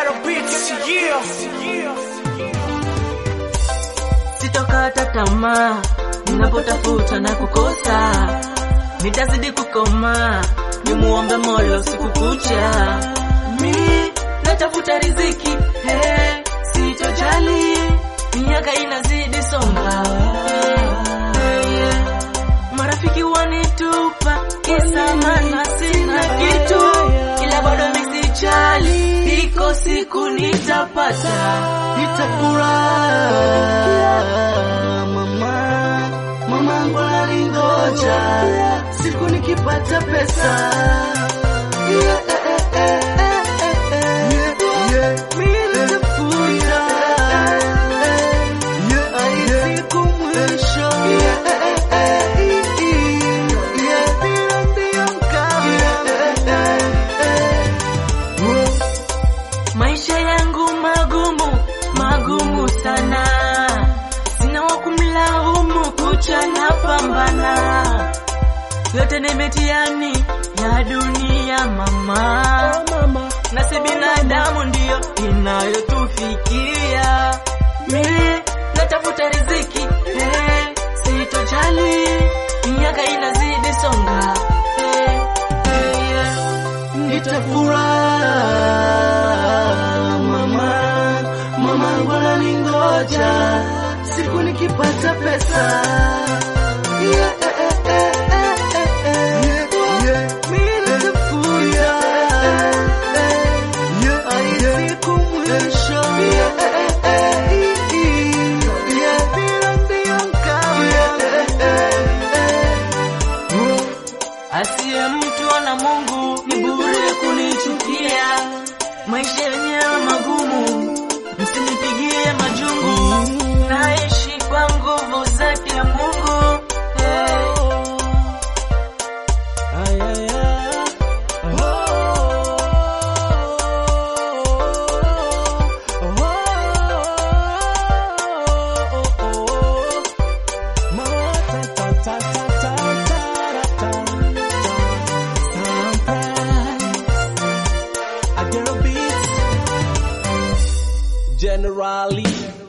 Ghetto Beats, yeah. Sitokata tamaa ninapotafuta na kukosa, nitazidi kukoma, nimuombe Mola siku kucha. Mi natafuta riziki, hey, sitojali, miaka inazidi songa, hey, hey, yeah. Marafiki wanitupa kisa maana sina kitu, ila bado misijali, iko siku nitapata, nitafurahi mama, mamangu alingoja siku nikipata pesa Yeah, eh, eh, eh, eh, eh, eh. Mimi nitafuta, hadi siku mwisho. Yeah, eh, eh, eh, yeah. Bila ndio kabla. Maisha yangu magumu, magumu sana, sina wa kumlaumu, kucha na pambana, yote ni mitihani ya dunia mama, na si binadamu ndiyo inayotufikia. Mimi natafuta riziki, eh, sitojali, miaka inazidi songa, eh, eh, yeah. Nitafurahi mama, mama wananingoja siku nikipata pesa. Yeah, eh, eh, eh, eh, eh, eh. Mimi nitafuta, hadi siku mwisho. Yeah, eh, eh, eh, yeah. Bila ndio kabla. Asiye mtu na Mungu ni bure kunichukia. Maisha yenyewe magumu, msinipigie majungu. Naishi kwa nguvu zake Mungu. Hey. Generally